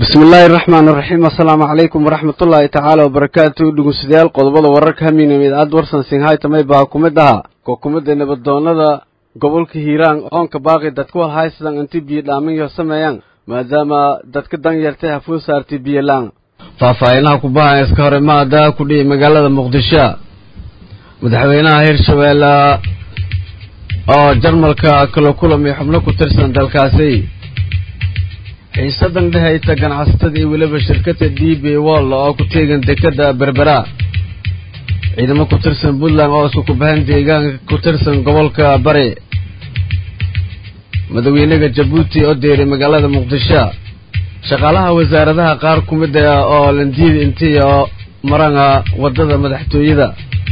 bismillaahi araxmaan iraxiim assalaamu calaykum waraxmatullaahi tacaala wabarakaatu dhegeystayaal qodobada wararka hamiinam idaacad warsan singhaytamay baa ku mid ahaa kokumada nabadoonada gobolka hiiraan oonka baaqi dadku walhaysadan inti biyo dhaaminyo sameeyaan maadaama dadka dan yartay hafuu saartay biyolaan faahfaahinaha kubaha iska hore maada ku dhihi magaalada muqdisho madaxweynaha hirshabeelle oo jarmalka kala kulamay xubno ku tirsan dalkaasi xiisadan dhehayta ganacsatada iyo weliba shirkada d b wall oo ku teegan dekada berbera ciidamo ku tirsan puntland oo isku kubahan deegaanka ku tirsan gobolka bari madaxweynaha jabuuti oo deeray magaalada muqdisho shaqaalaha wasaaradaha qaar ku mid ah oo landiida intii oo marana wadada madaxtooyada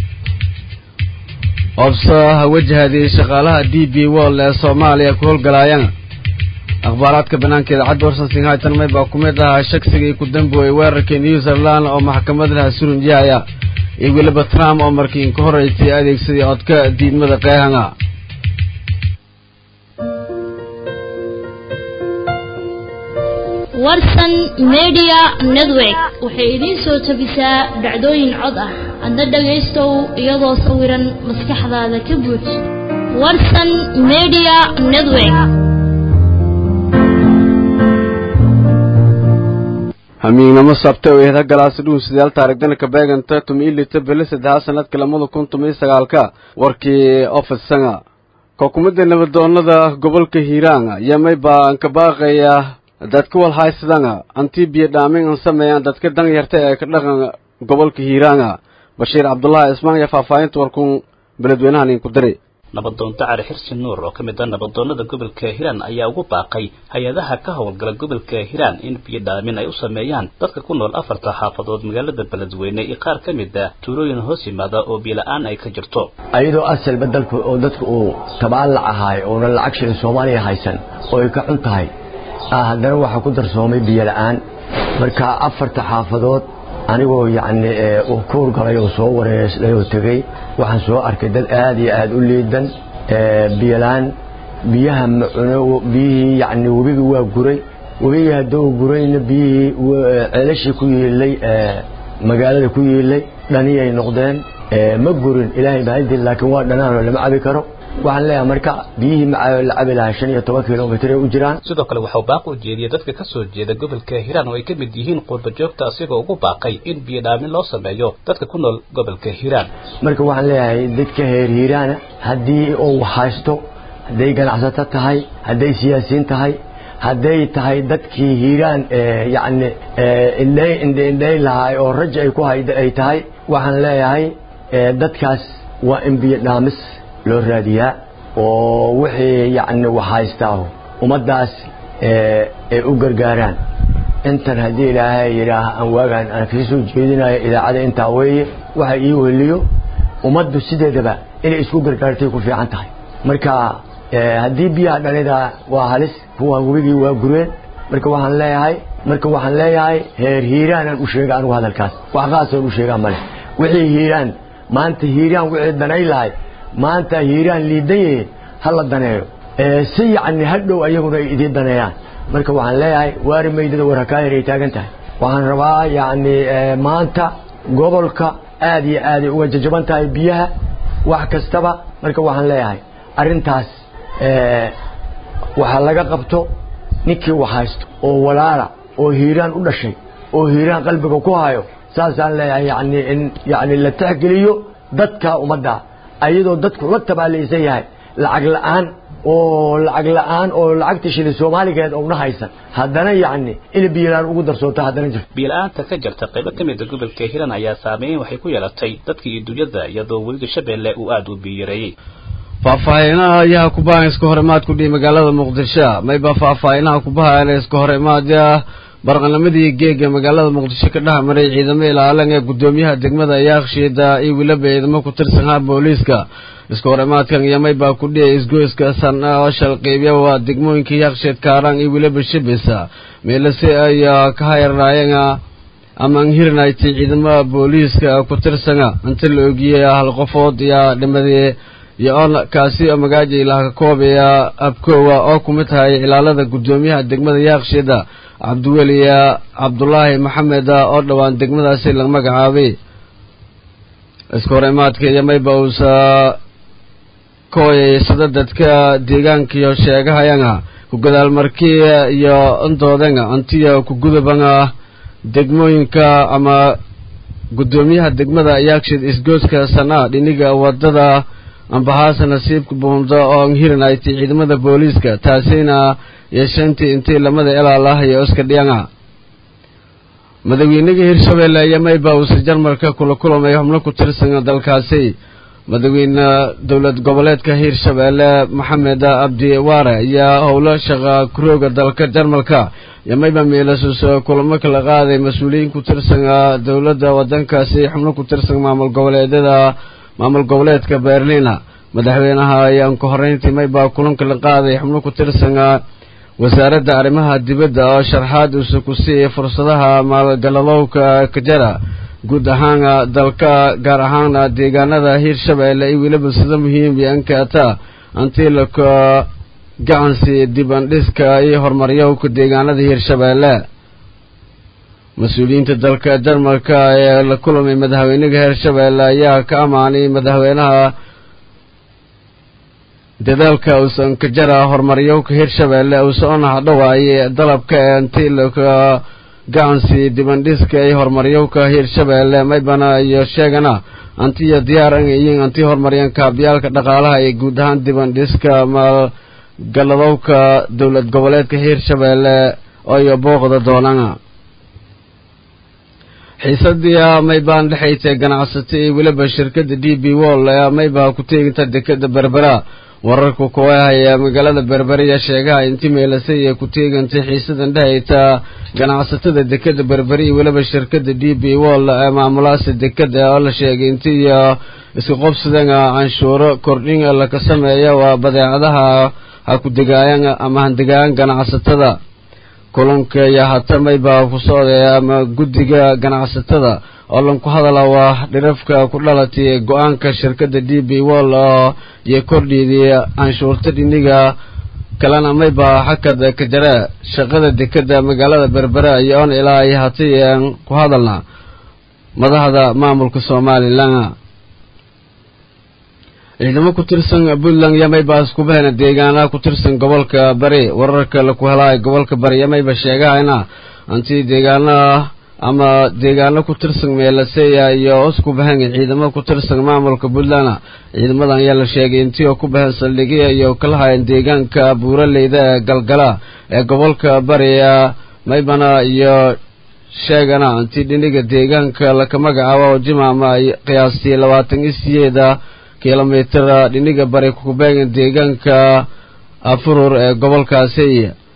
oobsaha wajahadii shaqaalaha d b wall ee soomaaliya ku howlgalaayana akhbaaraadka banaanka idaacadda warsan singhaytan may baa ku mid ahaa shagsigii ku damboeyey weerarkii new zealand oo maxkamadaha surunjahaya iyo weliba trump oo markii inka horeysay adeegsaday codka diidmada qeehanga warsan media network waxay idiin soo tabisaa dhacdooyin cod ah adna dhagaystow iyadoo sawiran maskaxdaada ka buuj warsan media network hamiignamo sabta oo eeda galaasi dhuunsidayaal taarigdana kabeeganta tumi ilita bele saddexaad sanadka lamada kun tumi sagaalka warkii ofisanga kokumada nabadoonada gobolka hiiraan yamay baa anka baaqaya dadka walhaysadanga antii biyo dhaamin an sameeyaan dadka dan yarta ee ka dhaqan gobolka hiiraanga bashiir cabdullaahi ismaan iyo faahfaahinta warkuun beledweynahan inku diri nabadoonto cali xirsi nuur oo ka mid ah nabadoonnada gobolka hiiraan ayaa ugu baaqay hay-adaha ka howlgala gobolka hiiraan in biyo dhaamin ay u sameeyaan dadka ku nool afarta xaafadood magaalada beledweyne iyo qaar ka mid ah tuulooyin hoos yimaada oo biyo-la-aan ay ka jirto ayadoo asalba dalku oo dadku uu tabaalac ahaay oona lacag shilin soomaaliya haysan oo ay ka xun tahay haddana waxaa ku darsoomay biyo la-aan marka afarta xaafadood anigoo yacni uu ka hurgalay oo soo wareersday oo tegey waxaan soo arkay dad aad iyo aad u liidan biyolaan biyaha macuno biyihii yacni webigii waa guray webigii hadduu gurayna biyihii ceelashii ku yiilay magaalada ku yiilay dhaniyay noqdeen ma gurin ilaahay mahadin laakiin waa dhanaanoo lama cabi karo waxaan leeyahay marka biyihii macaayo la cabi lahaa shan iyo toban kilomitr ay u jiraan sidoo kale waxau baaq u jeediyey dadka ka soo jeeda gobolka hiiraan oo ay ka mid yihiin qurba joogta asigoo ugu baaqay in biyo dhaamin loo sameeyo dadka ku nool gobolka hiiraan marka waxaan leeyahay dadka heer hiiraana haddii uu haysto hadday ganacsato tahay hadday siyaasiyiin tahay hadday tahay dadkii hiiraan yacni indhay indhay lahaay oo raja ay ku hayda ay tahay waxaan leeyahay dadkaas waa in biyo dhaamis loo raadiyaa oo wixii yacni wax haystaa ummaddaas ay u gargaaraan intan haddii ilaahay yidhaah aan waagaan aan kasii soo jeedinayo idaacada intaa weeye waxa ii weliyo ummaddu sideedaba inay isku gargaartay ku fiican tahay marka haddii biyaha dhanida waa halis kuwa webigii waa gureen marka waxaan leeyahay marka waxaan leeyahay heer hiiraanaan u sheega anigu hadalkaas wax qaasoon u sheegaa male wixii hiiraan maanta hiiraan wixii danay lahay maanta hiiraan liidan yihiin ha la daneeyo si yacni hadhow ayaguna ay idiin daneeyaan marka waxaan leeyahay waari maydada war hakaahir ay taagan tahay waxaan rabaa yacni maanta gobolka aad iyo aaday uga jajaban tahay biyaha wax kastaba marka waxaan leeyahay arrintaas waxaa laga qabto ninkii wax haysto oo walaala oo hiiraan u dhashay oo hiiraan qalbiga ku hayo saasaan leeyahay yani in yani la tixgeliyo dadka ummadda ayadoo dadku la tabaalaysan yahay lacag la'aan oo lacag la'aan oo lacagta shilin soomaaligeed ouna haysan haddana yacni in biyolaan ugu darsoonto haddana jirto biyo-la-aanta ka jirta qaybo ka mida gobolka hiiraan ayaa saameyn waxay ku yeelatay dadka iyo dunyada iyadoo weliga shabeelle uu aada u biyareeyey faahfaahinaha ayaha kubahan iska hor imaad ku dhihi magaalada muqdisho mayba faahfaahinaha kubahan iska hor imaadya barqanamadii geega magaalada muqdisho ka dhex maray ciidamo ilaalan ee guddoomiyaha degmada yaakshiida iyo weliba ciidamo ku tirsanaa booliiska iska hor imaadkan yamay baa ku dhiyay isgoyska san oo shalqiibya waa degmooyinka yaakshiid kaaraan iyo weliba shibisa meelase ay ka hayarnaayeen ama an hirnayti ciidamada booliiska ku tirsana inta la ogiyey hal qofood iyo dhimadii iyo on kaasi oo magaaja ilaah ka koobaya abkoowa oo ku mid tahay ilaalada guddoomiyaha degmada yaaqshiida cabdiweli cabdulaahi maxamed oo dhowaan degmadaasi la magacaabay iska hor imaadka iyo mayba uusa kooyay sida dadka deegaankiyo sheegahayanga ku gadaalmarkii iyo intoodenga antiya ku gudubanga degmooyinka ama guddoomiyaha degmada yaakshid isgooska sanaa dhiniga wadada ambahaasa nasiibka buundo oo hirin ay ti ciidamada booliiska taasina yeeshantii intii lamada ilaalah iyo iska dhiyanga madaxweynaga hirshabeelle iyo mayba uusa jarmalka kula kulamay xubno ku tirsan dalkaasi madaxweyne dowlad goboleedka hirshabeelle maxamed abdi waare ayaa howlo shaqa kurooga dalka jarmalka iyo mayba miilasuuso kulamo kala qaaday mas-uuliyiin ku tirsan dowladda wadankaasi xubno ku tirsan maamul goboleedyada maamul goboleedka berlina madaxweynaha ayaan ku horeyntii mayba kulanka la qaaday xubno ku tirsan wasaaradda arrimaha dibadda oo sharxaad uusa ku siiyay fursadaha maalgaladowka kajara guud ahaan dalka gaar ahaan deegaanada hiirshabeelle iyo weliba sida muhiim iyo ankaata antiilaka gacansi dibandhiska iyo horumaryowka deegaanada hiirshabeelle mas-uuliyiinta dalka jarmalka ee la kulamay madaxweynaha hiirshabeelle ayaa ka amaanay madaxweynaha dadaalka uusan ka jara horumaryowka hiirshabeelle uusa ona hadhowaaye dalabka ee antiilaka gacansi dibandhiska iyo horumaryowka hiirshabeelle maybana iyo sheegana antiyo diyaar angayiin anti horumaryan kaabyaalka dhaqaalaha iyo guud ahaan dibandhiska maalgaladowka dowlad goboleedka hiirshabeelle ooyo booqda doonana xiisadii maybaan dhexaytay ganacsato iyo weliba shirkadda d b wall ee mayba ku teeginta dekada berbera wararka kuwahaya magaalada berberiya sheegaha inti meelasay ee ku teegantay xiisadan dhehayta ganacsatada dekada berberi iyo weliba shirkada d b wall ee maamulaasa dekada oo la sheegay intiiyo isku qobsadan canshuuro kordhin laka sameeya waa badeecadaha ha ku degaayan ama handegaayan ganacsatada kulanka iyo hatamayba ku socday ama guddiga ganacsatada oo lanku hadala waa dhirafka ku dhalatay go-aanka shirkadda d b wall oo iyo kordhiidii canshuurta dhiniga kalena mayba xakad ka jare shaqada dekada magaalada berbera iyo on ilaa ay hatay ku hadalna madaxda maamulka somalilan ciidamo ku tirsan puntland iyo mayba iskubahena deegaanaha ku tirsan gobolka bari wararka laku helaayo gobolka bari iyo mayba sheegahayna anti deegaanaha ama deegaano ku tirsan meelaseya iyo isku bahan ciidamo ku tirsan maamulka puntland ciidamadan ayaa la sheegay intii oo ku bahan saldhigya iyo kala hayan deegaanka buuraleyda ee galgala ee gobolka bariya maybana iyo sheegana anti dhiniga deegaanka laka magacaabo oo jimaama ay qiyaastii labaatan iyo siyeeda kilomitr dhiniga bari kubeegan deegaanka afurur ee gobolkaasi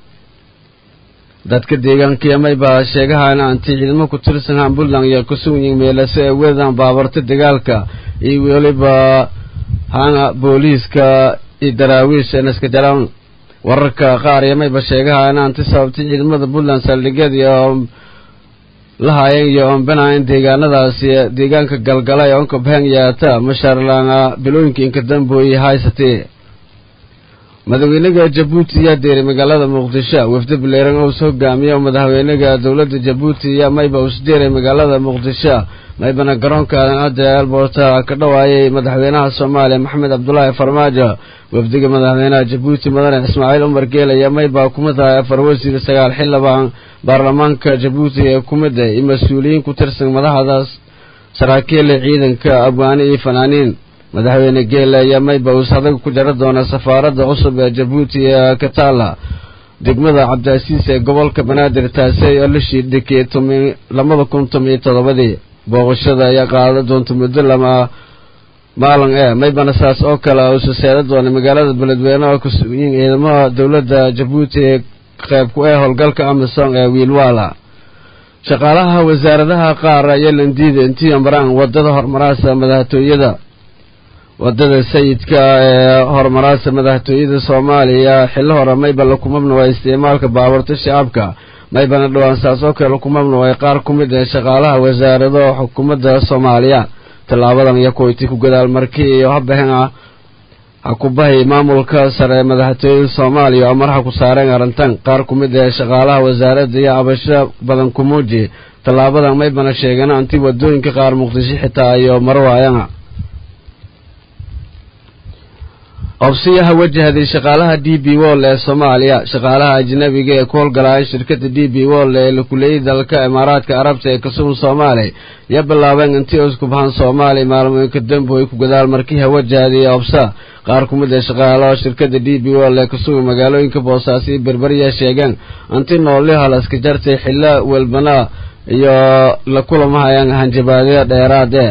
dadka deegaanka mayba sheegahayna anti ciidamo ku tirsan han puntland iyo kusugnyin meelase ee wedan baabarta dagaalka iyo weliba hana booliiska iyo daraawiish ee naska jaran wararka qaar iyo mayba sheegahayna anti sababtay ciidamada puntland saldhigyadii oo la haayeen iyo oonbanayn deegaanadaasi deegaanka galgala ee onka bahang yaata mashaarlaana bilooyinka inka dambooye haysatee madaxweynaga jabuuti ayaa deeray magaalada muqdisho wafdi bileeran ous hogaamiye oo madaxweynaga dowladda jabuuti ayaa mayba us deeray magaalada muqdisho maybana garoonka aadan elborta ka dhawaayay madaxweynaha soomaaliya maxamed cabdulaahi farmaajo wafdiga madaxweynaha jabuuti mudane ismaaciil umar geel ayaa mayba kumid ahay afar wasiir sagaal xildhibaan baarlamaanka jabuuti ee kumid ah iyo mas-uuliyiin ku tirsan madaxdaas saraakiila ciidanka abwaani iyo fanaaniin madaxweyne geele ayaa mayba uus adag ku jara doona safaaradda cusub ee jabuuti ee kataala degmada cabdiasiis ee gobolka banaadir taasi oo la shiidhikay labada kun tomiyo toddobadii booqashada ayaa qaada doonta muddo lama maalin ee maybana saas oo kale uusa seeda doona magaalada beledweyne oo kusugiin ciidamada dowladda jabuuti ee qayb ku ee howlgalka amisom ee wiilwaala shaqaalaha wasaaradaha qaar ayaa landiida intii maraan wadada horumaraasa madaxtooyada wadada sayidka ee horumaraasa madaxtooyada soomaaliya xillo hore mayba laku mamnuway isticmaalka baabuurta shacabka maybana dhowaan saas oo kale laku mamnuway qaar ku mid ee shaqaalaha wasaarado xukuumadda soomaaliya tallaabadan iyo kuwayti ku gadaal markii iyo habahena ha ku bahay maamulka sare ee madaxtooyada soomaaliya oo madaxa ku saareen arrintan qaar ku mid ee shaqaalaha wasaaradda iyo cabasho badan ku muujiye tallaabadan maybana sheegeen anti wadooyinka qaar muqdisho xitaa iyo maro waayana obsiyaha wajahday shaqaalaha d b wol ee soomaaliya shaqaalaha ajnabiga ee ku howlgalaaya shirkadda d b wol ee la kuleeyay dalka imaaraadka carabta ee kasugan soomaaliya iyo bilaabeen intii isku bahan soomaaliya maalmooyinka dambu ay ku gadaal markii hawajahday obsa qaar ku mid ee shaqaalaha shirkadda d b wol ee kasugan magaalooyinka boosaaso iyo berberiya sheegeen inti nooliha la iska jartay xilla welbana iyo la kulamahayaan hanjabaadyo dheeraade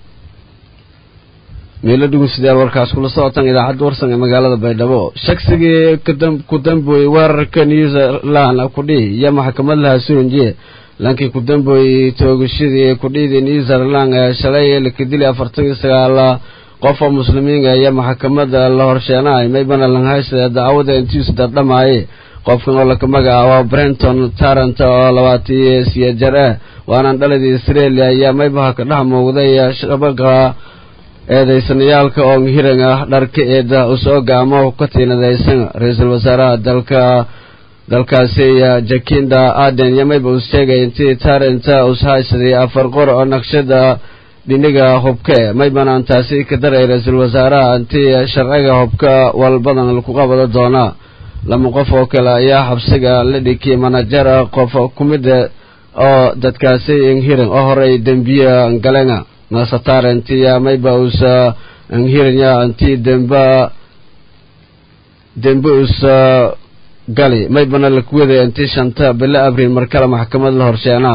meelo dhugusdayaal warkaas kula socotaan idaacadda warsan ee magaalada baydhabo shaqsigii ku damboyey weerarka new zealand kudhihi iyo maxkamad laha suunjiye lankii ku damboyey toogashadii kudhihidii new zealand ee shalay laka dilay afartan iyo sagaala qof oo muslimiinga iyo maxkamada la horsheenahay maybana langhaysta dacwada intiis dardhamaaye qofkan oo laka magacaabo brenton tarant oo labaatiyo siya jar ah waanaan dhaladii australia ayaa maybaha ka dhex muuqday shabaqa eedaysanayaalka oo hiran ah dharka eeda usoo gaamo ka tiinadaysan ra-iisul wasaaraha dalka dalkaasi jakinda aden iyo mayba uu sheegay intii taranta ushaysaday afar qor oo naqshada dhiniga hubke maybanaan taasi ka daray ra-iisul wasaaraha intii sharciga hubka walbadan laku qabado doonaa lama qof oo kale ayaa xabsiga la dhikiyay manajer qof ku mida oo dadkaasi hiran oo horey dembiye galenga nasatarantiya mayba usa anhiranya anti demba dembe usa gali maybana lakuwaday anti shanta bilo abriil markale maxkamad la horsheenaa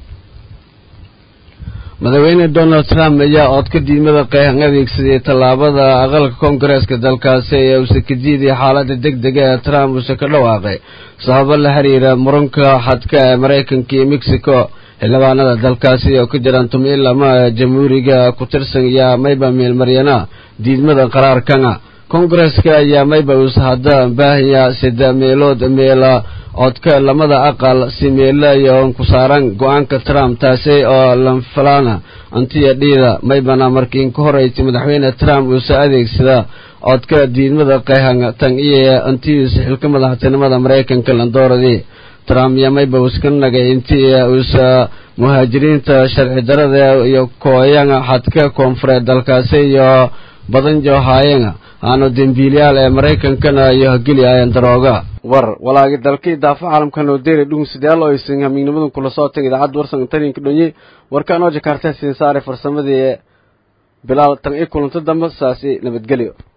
madaxweyne donald trump ayaa oodka diidmada qeexan adeegsaday tallaabada aqalka koongareeska dalkaasi ee uuse ka diiday xaaladda deg dega ee trump uuse ka dhawaaqay sababo la xiriira muranka xadka ee maraykanka iyo mexico xildhibaanada dalkaasi oo ka jiraan tumiin lama jamhuuriga ku tirsan ayaa mayba meelmaryana diidmada qaraarkana koongareeska ayaa mayba uus hadda baahaya sida meelood meela codka lamada aqal si meela iyo ku saaran go-aanka trump taasi oo lanfalana antiya dhiida maybana markii ka horeysay madaxweyne trump uuse adeegsada codka diidmada qeexan tan iyo antiisa xilka madaxtinimada maraykanka landooradii trump iyo mayba uska nagay intii uusa muhaajiriinta sharci darada iyo kooyanga xadka koonfureed dalkaasi iyo badan joohaayanga aanu dembiilyaal ee maraykankana iyo hageli ayan darooga war walaagi dalkii daafa caalamkan oo deeri dhugusadayaal oo aysan hamiignimadan kula soo tagay idaacadda warsan taninka dhonye warkaan oo jakarta siin saaray farsamadii bilaal tan i kulanto dambe saasi nabadgelyo